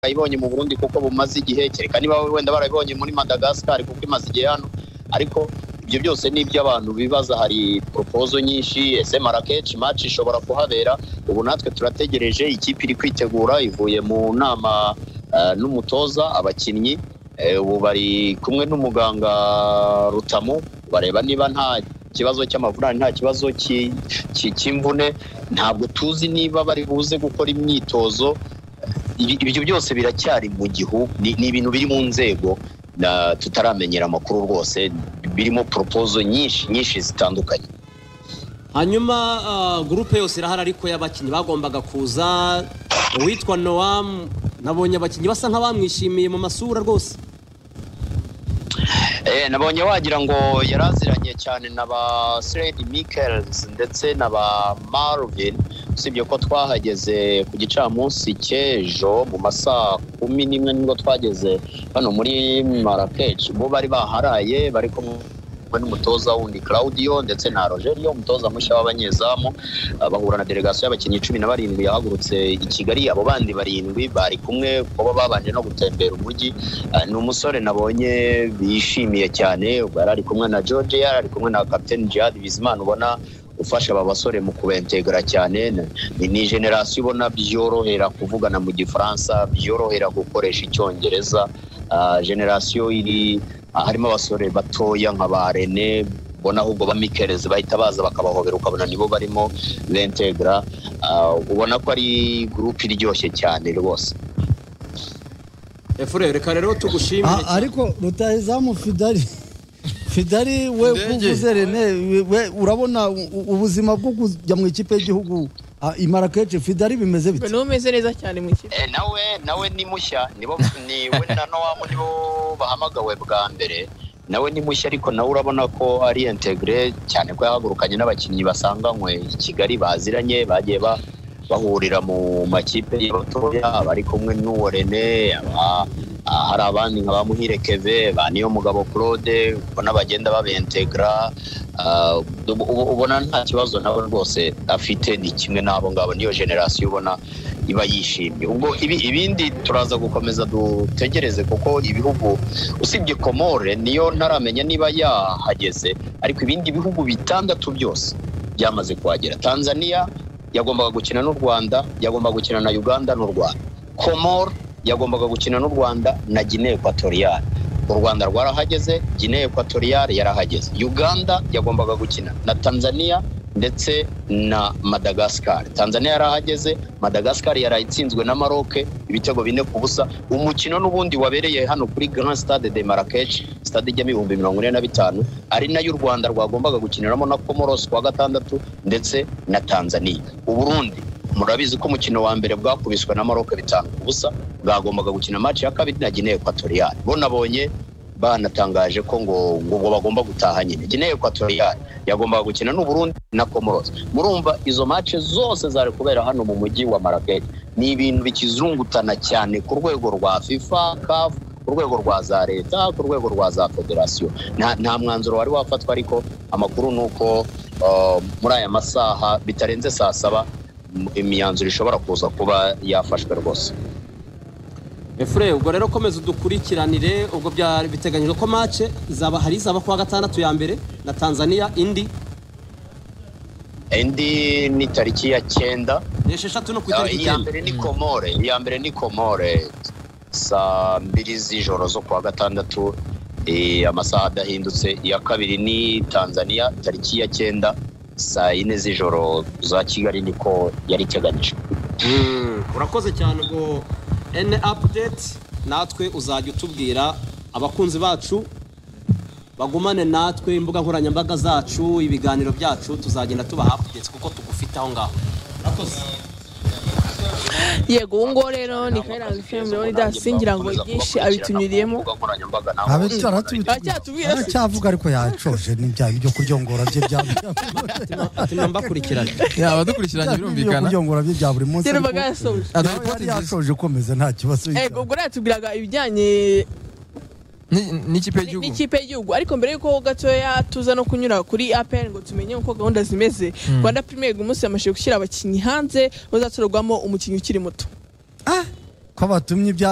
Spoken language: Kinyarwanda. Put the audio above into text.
bayibonye mu burundi kuko bumaze igihe kereka niba wenda barabibonye muri madagascar kuko imaze igihe hano ariko ibyo byose ni ibyo abantu bibaza hari propozo nyinshi ese marakeshi maci ishobora kuhabera ubu natwe turategereje ikipe iri kwitegura ivuye mu nama eh, n'umutoza abakinnyi Eh, ubu bari kumwe n'umuganga rutamu bareba niba nta kibazo cy'amavunane nta kibazo ki- ki- cy'imvune ntabwo tuzi niba bari buze gukora imyitozo Ibi- ibyo byose biracyari mu gihu ni ni ibintu biri mu nzego na- tutaramenyera amakuru rwose birimo poropozo nyinshi nyinshi zitandukanye hanyuma ah, gurupe yose irahari ariko y'abakinnyi bagombaga kuza uwitwa noam nabonye abakinnyi basa nk'abamwishimiye mu masura rwose Eh, nabonye wagira ngo yari aziranye cyane na ba Slade Mikkels ndetse na ba Marvin usibye ko twahageze ku gicamunsi cy'ejo mu masaha kumi n'imwe nibwo twageze hano muri Marrakech bo bari baharaye bari kumwe n'umutoza wundi Claudio ndetse na Rogerio umutoza mushya w'abanyezamu Ah, bahura na delegasiyo y'abakinnyi cumi na barindwi yahagurutse i Kigali abo bandi barindwi bari kumwe kuko bo babanje no gutembera umujyi Ah, ni umusore nabonye bishimiye cyane ubwo yari ari kumwe na George yari ari kumwe na Captain Jihad Bizimana ubona ufasha aba basore mu kubentegera cyane Ni- ni ni generasiyo ubona byorohera kuvugana mu gifaransa byorohera gukoresha icyongereza Ah, generasiyo iri ah, harimo abasore batoya nka ba Rene ubona ahubwo ba Mikelezi bahita baza bakabahobera ukabona nibo barimo bentegra Ah, ubona ko ari gurupe iryoshye cyane rwose efure reka rero tugushimire Ah, ariko rutahizamu fidari fidari we Ndege. kuvuze rene we urabona u- u- ubuzima bwo kujya mu ikipe y'igihugu ah, i Marrakech fidari bimeze ngo bite niwe umeze neza cyane mu ikipe Eh, nawe nawe ni mushya nibo niwe na nowamu nibo bahamagawe bwa mbere nawe ni mushya ariko nawe urabona ko ari integre cyane ko yahagurukanye n'abakinnyi basanganywe i kigali baziranye bagiye ba bahurira mu makipe y'abatoya bari kumwe n'uwo René aba- ah, hari abandi nka ba Muhire Keve ba niyo mugabo Claude ubona bagenda babentegra Ah, ubu- ubu- ubona nta kibazo nawe rwose afite ni kimwe n'abo ngabo niyo generasiyo ubona iba yishimye ubwo ibi, ibindi turaza gukomeza dutegereze kuko ibihugu usibye komore niyo ntaramenya niba yahageze ariko ibindi bihugu bitandatu byose byamaze kuhagera tanzania yagombaga gukina n'u rwanda yagombaga gukina na uganda n'u rwanda komore yagombaga gukina n'u rwanda na guinee equatoriale u rwanda rwarahageze guinee equatoriale yarahageze uganda yagombaga gukina na tanzania ndetse na Madagascar. Tanzania yarahageze, Madagascar yarayitsinzwe na Maroc ibitego bine ku busa. Umukino n'ubundi wabereye hano kuri Grand Stade de Marrakech, stade ijyamo ibihumbi mirongo ine na bitanu, ari nayo u Rwanda rwagombaga gukiniramo na Comoros ku wa gatandatu ndetse na Tanzania. U Burundi murabizi ko umukino wa mbere bwakubiswe na Maroc bitanu ku busa, bwagombaga gukina match ya kabiri na Guinea Equatoriale. Bo nabonye banatangaje ko ngo ngo ubwo bagomba gutaha nyine. Guinea Equatoriale yagombaga gukina n'u Burundi na Comoros. Murumva izo match zose zari kubera hano mu mujyi wa Marrakech. Ni ibintu bikizungutana cyane ku rwego rwa FIFA, CAF, ku rwego rwa za leta, ku rwego rwa za federasiyo. Nta, nta mwanzuro wari wafatwa ariko amakuru ni uko uh, muri aya masaha bitarenze saa saba m- imyanzuro ishobora kuza kuba yafashwe rwose. efure ubwo rero komeza udukurikiranire ubwo byari biteganyijwe ko mace zaba hari izaba kuwa gatandatu ya mbere na tanzania indi Indi ni tariki ya cyenda ni esheshatu no ku Ah, itariki iya icyenda mbere ni komore iya mbere ni komore saa mbiri z'ijoro zo kuwa gatandatu eh, amasaha adahindutse iya kabiri ni tanzania tariki ya cyenda saa yine z'ijoro za kigali niko yari iteganijwe Mm, urakoze cyane ubwo ene apudeti natwe uzajya utubwira abakunzi bacu bagumane natwe imbuga nkoranyambaga zacu ibiganiro byacu tuzagenda tubaha apudeti kuko tugufite aho ngaho yego uwo nguwo rero ni kayiranga fm rero ndasingira ngo byinshi abitunyuriyemo Ku mbuga nkoranyambaga naho Aratubitse. Aracyatubwira se. aracyavuga ariko yacoje n'ibya byo kuryongora bye bya tuma mbakurikiranye yaba dukurikiranye byo birumvikana kuryongora bye bya buri munsi rero ariko- baga yasoje Aduha nawe report yari nziza. yasoje ukomeza nta kibazo yego ubwo rero yatubwiraga ibijyanye Ni- n'ikipe ni- y'igihugu n'ikipe y'igihugu ariko mbere y'uko gatoya tuza no kunyura kuri apr ngo tumenye uko gahunda zimeze rwanda premier league umunsi yamashije gushyira abakinnyi hanze bazatorerwamo umukinnyi ukiri muto ko batumye ibya